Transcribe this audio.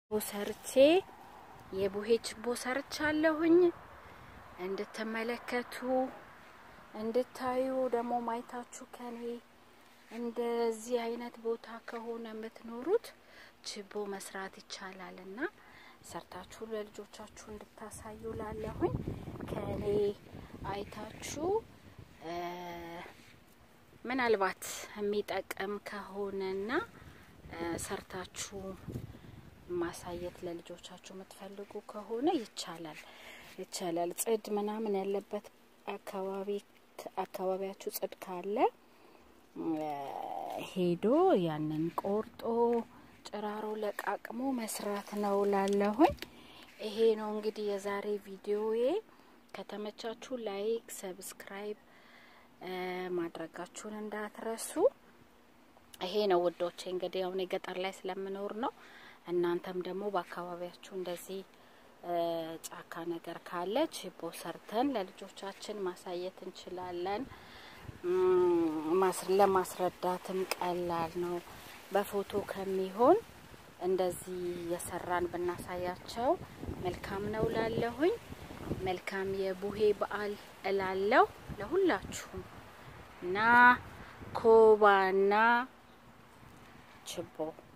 ሰርቼ የቡሄ ችቦ ሰርቻለሁኝ። እንድትመለከቱ እንድታዩ ደግሞ ማየታችሁ ከኔ እንደዚህ አይነት ቦታ ከሆነ የምትኖሩት ችቦ መስራት ይቻላል እና ሰርታችሁ ለልጆቻችሁ እንድታሳዩ ላለሁኝ ከኔ አይታችሁ ምናልባት የሚጠቅም ከሆነና ሰርታችሁ ማሳየት ለልጆቻችሁ የምትፈልጉ ከሆነ ይቻላል ይቻላል። ጽድ ምናምን ያለበት አካባቢ አካባቢያችሁ ጽድ ካለ ሄዶ ያንን ቆርጦ ጭራሮ ለቃቅሞ መስራት ነው ላለሁኝ። ይሄ ነው እንግዲህ የዛሬ ቪዲዮዬ። ከተመቻችሁ ላይክ፣ ሰብስክራይብ ማድረጋችሁን እንዳትረሱ። ይሄ ነው ውዶቼ። እንግዲህ አሁን የገጠር ላይ ስለምኖር ነው። እናንተም ደግሞ በአካባቢያችሁ እንደዚህ ጫካ ነገር ካለ ችቦ ሰርተን ለልጆቻችን ማሳየት እንችላለን። ለማስረዳትም ቀላል ነው። በፎቶ ከሚሆን እንደዚህ የሰራን ብናሳያቸው መልካም ነው ላለሁኝ። መልካም የቡሄ በዓል እላለሁ ለሁላችሁም እና ኮባና ችቦ